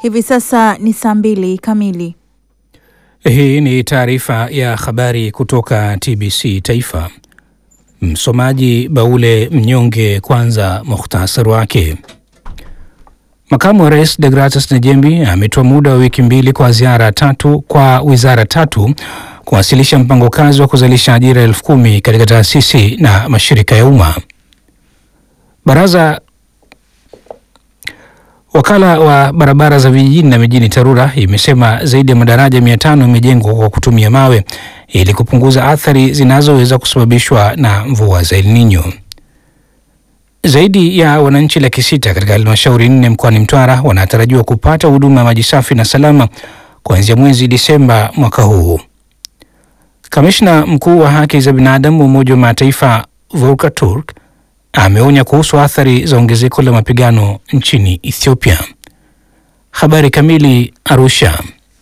Hivi sasa ni saa mbili kamili. Hii ni taarifa ya habari kutoka TBC Taifa. Msomaji Baule Mnyonge. Kwanza muhtasari wake. Makamu wa Rais Degratus Najembi ametoa muda wa wiki mbili kwa ziara tatu kwa wizara tatu kuwasilisha mpango kazi wa kuzalisha ajira elfu kumi katika taasisi na mashirika ya umma. Baraza Wakala wa barabara za vijijini na mijini TARURA imesema zaidi ya madaraja mia tano yamejengwa kwa kutumia mawe ili kupunguza athari zinazoweza kusababishwa na mvua za El Nino. Zaidi ya wananchi laki sita katika halmashauri nne mkoani Mtwara wanatarajiwa kupata huduma ya maji safi na salama kuanzia mwezi Disemba mwaka huu. Kamishna mkuu wa haki za binadamu wa Umoja wa Mataifa Volker Turk ameonya kuhusu athari za ongezeko la mapigano nchini Ethiopia. Habari kamili. Arusha.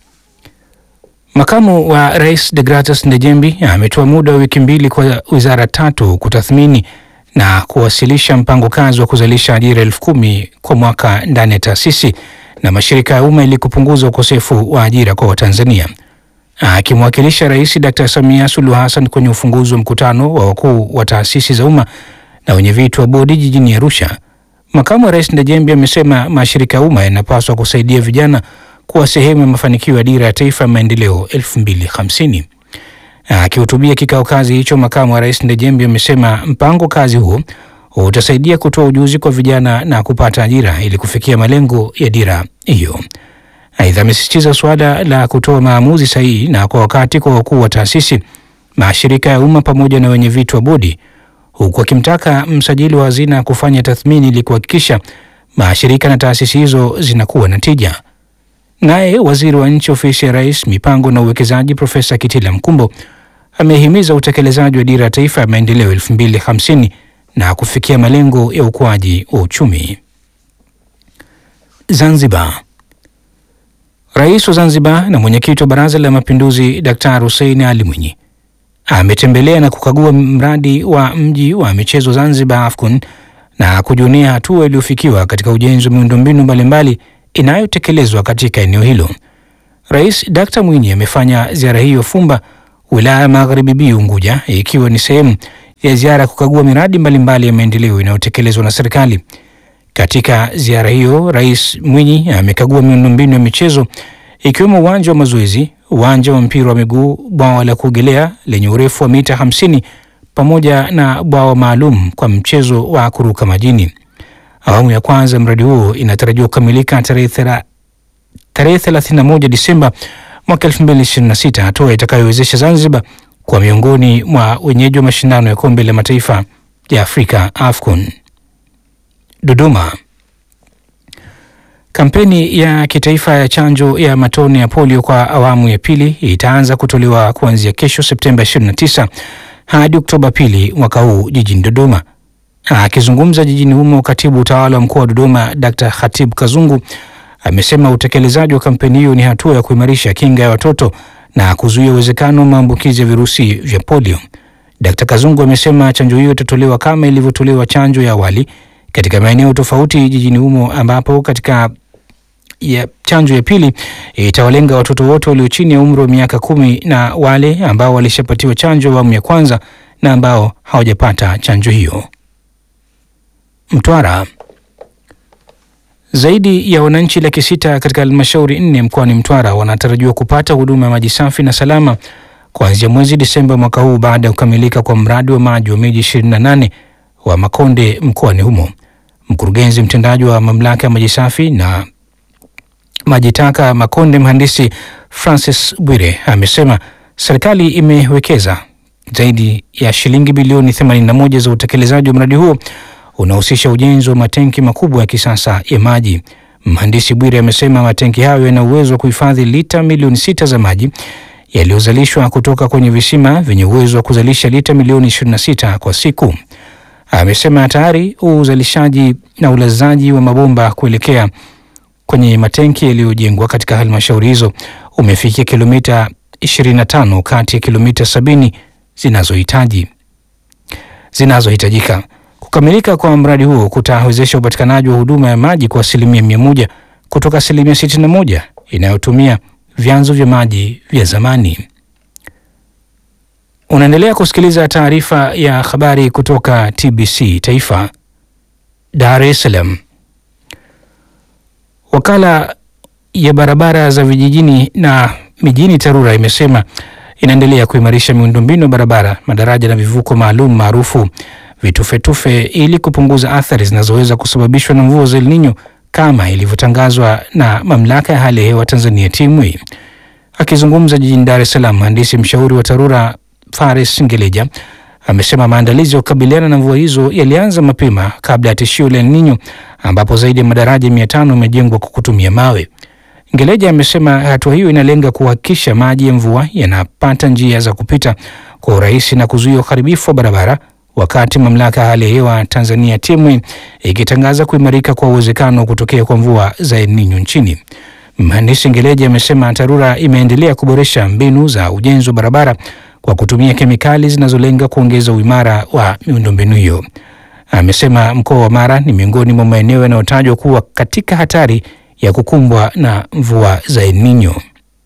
Makamu wa Rais Degratus Ndejembi ametoa muda wa wiki mbili kwa wizara tatu kutathmini na kuwasilisha mpango kazi wa kuzalisha ajira elfu kumi kwa mwaka ndani ya taasisi na mashirika ya umma ili kupunguza ukosefu wa ajira kwa Watanzania. Akimwakilisha Rais Dr. Samia Suluhu Hassan kwenye ufunguzi wa mkutano wa wakuu wa taasisi za umma na wenye viti wa bodi jijini Arusha, makamu wa rais Ndejembi amesema mashirika ya umma yanapaswa kusaidia vijana kuwa sehemu ya mafanikio ya dira ya taifa ya maendeleo 2050. Akihutubia kikao kazi hicho, makamu wa rais Ndejembi amesema mpango kazi huo utasaidia kutoa ujuzi kwa vijana na kupata ajira ili kufikia malengo ya dira hiyo. Aidha, amesisitiza suala la kutoa maamuzi sahihi na kwa wakati kwa wakuu wa taasisi, mashirika ya umma pamoja na wenye viti wa bodi huku akimtaka msajili wa hazina kufanya tathmini ili kuhakikisha mashirika na taasisi hizo zinakuwa na tija. Naye waziri wa nchi ofisi ya rais mipango na uwekezaji Profesa Kitila Mkumbo amehimiza utekelezaji wa dira ya taifa ya maendeleo 2050 na kufikia malengo ya ukuaji wa uchumi. Zanzibar. Rais wa Zanzibar na mwenyekiti wa Baraza la Mapinduzi Daktari Hussein Ali Mwinyi ametembelea na kukagua mradi wa mji wa michezo Zanzibar AFCON na kujionea hatua iliyofikiwa katika ujenzi wa miundombinu mbalimbali inayotekelezwa katika eneo hilo. Rais Dkt. Mwinyi amefanya ziara hiyo Fumba, wilaya ya Magharibi B Unguja, ikiwa ni sehemu ya ziara ya kukagua miradi mbalimbali ya maendeleo inayotekelezwa na serikali. Katika ziara hiyo, Rais Mwinyi amekagua miundombinu ya michezo ikiwemo uwanja wa mazoezi, uwanja wa mpira wa miguu, bwawa la kuogelea lenye urefu wa mita 50 pamoja na bwawa maalum kwa mchezo wa kuruka majini. Awamu ya kwanza mradi huo inatarajiwa kukamilika tarehe 31 Disemba mwaka 2026, hatua itakayowezesha Zanzibar kwa miongoni mwa wenyeji wa mashindano ya kombe la mataifa ya Afrika AFCON. Dodoma. Kampeni ya kitaifa ya chanjo ya matone ya polio kwa awamu ya pili itaanza kutolewa kuanzia kesho Septemba 29 hadi Oktoba pili mwaka huu jijini Dodoma. Akizungumza jijini humo, katibu utawala wa mkoa wa Dodoma Dr. Khatib Kazungu amesema utekelezaji wa kampeni hiyo ni hatua ya kuimarisha kinga ya watoto na kuzuia uwezekano wa maambukizi ya virusi vya polio. Dr. Kazungu amesema chanjo hiyo itatolewa kama ilivyotolewa chanjo ya awali katika maeneo tofauti jijini humo ambapo katika ya chanjo ya pili itawalenga watoto wote walio chini ya umri wa miaka kumi na wale ambao walishapatiwa chanjo awamu ya kwanza na ambao hawajapata chanjo hiyo. Mtwara. Zaidi ya wananchi laki sita katika halmashauri nne mkoani Mtwara wanatarajiwa kupata huduma ya maji safi na salama kuanzia mwezi Disemba mwaka huu baada ya kukamilika kwa mradi wa maji wa miji 28 wa Makonde mkoani humo. Mkurugenzi mtendaji wa mamlaka ya maji safi na maji taka Makonde, mhandisi Francis Bwire amesema serikali imewekeza zaidi ya shilingi bilioni 81 za utekelezaji wa mradi huo unahusisha ujenzi wa matenki makubwa ya kisasa ya maji. Mhandisi Bwire amesema matenki hayo yana uwezo wa kuhifadhi lita milioni sita za maji yaliyozalishwa kutoka kwenye visima vyenye uwezo wa kuzalisha lita milioni 26 kwa siku. Amesema tayari uzalishaji na ulazaji wa mabomba kuelekea kwenye matenki yaliyojengwa katika halmashauri hizo umefikia kilomita 25 kati ya kilomita 70 zinazohitaji zinazohitajika. Kukamilika kwa mradi huo kutawezesha upatikanaji wa huduma ya maji kwa asilimia mia moja kutoka asilimia 61 inayotumia vyanzo vya maji vya zamani. Unaendelea kusikiliza taarifa ya habari kutoka TBC Taifa, Dar es Salaam. Wakala ya barabara za vijijini na mijini TARURA imesema inaendelea kuimarisha miundombinu ya barabara, madaraja na vivuko maalum maarufu vitufetufe ili kupunguza athari zinazoweza kusababishwa na mvua za El Nino kama ilivyotangazwa na mamlaka ya hali ya hewa Tanzania TMA. Akizungumza jijini Dar es Salaam, mhandisi mshauri wa TARURA Fares Ngeleja amesema maandalizi ya kukabiliana na mvua hizo yalianza mapema kabla ya tishio la El Nino ambapo zaidi ya madaraja mia tano yamejengwa kwa kutumia mawe. Ngeleja amesema hatua hiyo inalenga kuhakikisha maji ya mvua yanapata njia za kupita kwa urahisi na kuzuia uharibifu wa barabara, wakati mamlaka ya hali ya hewa Tanzania TMA ikitangaza kuimarika kwa uwezekano wa kutokea kwa mvua za El Nino nchini. Mhandisi Ngeleja amesema TARURA imeendelea kuboresha mbinu za ujenzi wa barabara kwa kutumia kemikali zinazolenga kuongeza uimara wa miundombinu hiyo. Amesema mkoa wa Mara ni miongoni mwa maeneo yanayotajwa kuwa katika hatari ya kukumbwa na mvua za El Nino.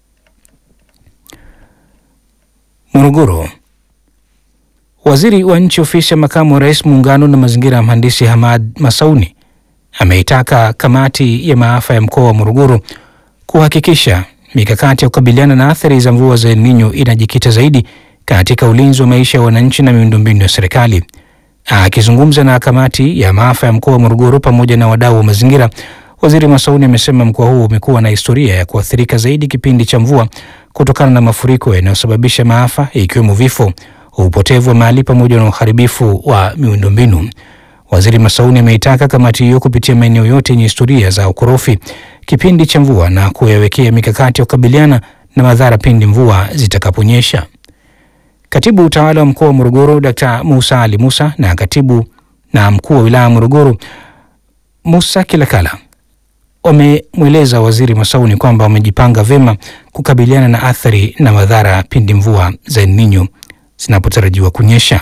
Morogoro. Waziri wa Nchi Ofisi ya Makamu wa Rais Muungano na Mazingira, Mhandisi Hamad Masauni ameitaka kamati ya maafa ya mkoa wa Morogoro kuhakikisha mikakati ya kukabiliana na athari za mvua za El Nino inajikita zaidi katika ulinzi wa maisha ya wananchi na miundombinu ya serikali. Akizungumza na kamati ya maafa ya mkoa wa Morogoro pamoja na wadau wa mazingira, Waziri Masauni amesema mkoa huo umekuwa na historia ya kuathirika zaidi kipindi cha mvua kutokana na mafuriko yanayosababisha maafa ikiwemo vifo, upotevu wa mali pamoja na uharibifu wa miundombinu. Waziri Masauni ameitaka kamati hiyo kupitia maeneo yote yenye historia za ukorofi kipindi cha mvua na kuyawekea mikakati ya kukabiliana na madhara pindi mvua zitakaponyesha. Katibu utawala wa mkoa wa Morogoro Dkt. Musa Ali Musa na katibu na mkuu wa wilaya ya Morogoro Musa Kilakala wamemweleza Waziri Masauni kwamba wamejipanga vyema kukabiliana na athari na madhara pindi mvua za El Nino zinapotarajiwa kunyesha.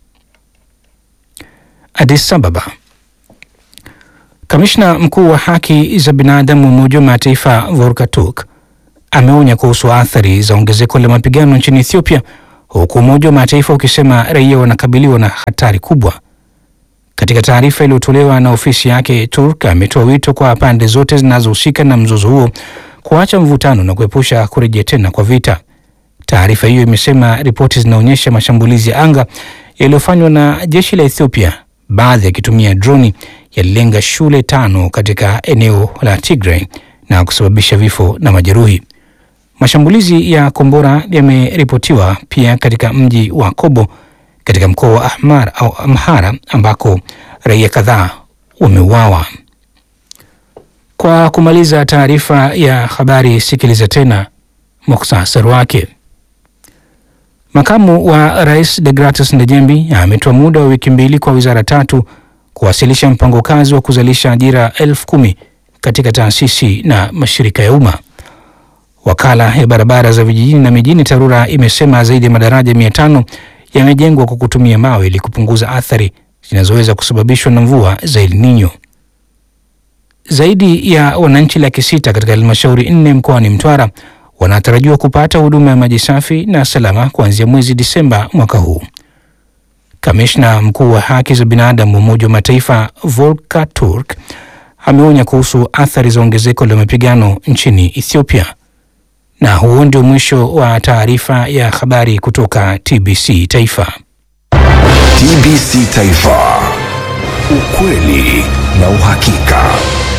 Addis Ababa. Kamishna mkuu wa haki za binadamu wa Umoja wa Mataifa Volker Turk ameonya kuhusu athari za ongezeko la mapigano nchini Ethiopia, huku Umoja wa Mataifa ukisema raia wanakabiliwa na hatari kubwa. Katika taarifa iliyotolewa na ofisi yake, Turk ametoa wito kwa pande zote zinazohusika na mzozo huo kuacha mvutano na kuepusha kurejea tena kwa vita. Taarifa hiyo imesema ripoti zinaonyesha mashambulizi ya anga yaliyofanywa na jeshi la Ethiopia, baadhi yakitumia droni, yalilenga shule tano katika eneo la Tigray na kusababisha vifo na majeruhi. Mashambulizi ya kombora yameripotiwa pia katika mji wa Kobo katika mkoa wa Ahmar au Amhara ambako raia kadhaa wameuawa. Kwa kumaliza taarifa ya habari, sikiliza tena muhtasari wake. Makamu wa Rais Degratus Ndejembi ametoa muda wa wiki mbili kwa wizara tatu kuwasilisha mpango kazi wa kuzalisha ajira elfu kumi katika taasisi na mashirika ya umma. Wakala ya barabara za vijijini na mijini TARURA imesema zaidi ya madaraja mia tano yamejengwa kwa kutumia mawe ili kupunguza athari zinazoweza kusababishwa na mvua za El Nino. Zaidi ya wananchi laki sita katika halmashauri nne mkoani Mtwara wanatarajiwa kupata huduma ya maji safi na salama kuanzia mwezi Disemba mwaka huu. Kamishna mkuu wa haki za binadamu wa Umoja wa Mataifa Volker Turk ameonya kuhusu athari za ongezeko la mapigano nchini Ethiopia. Na huo ndio mwisho wa taarifa ya habari kutoka TBC Taifa. TBC Taifa, ukweli na uhakika.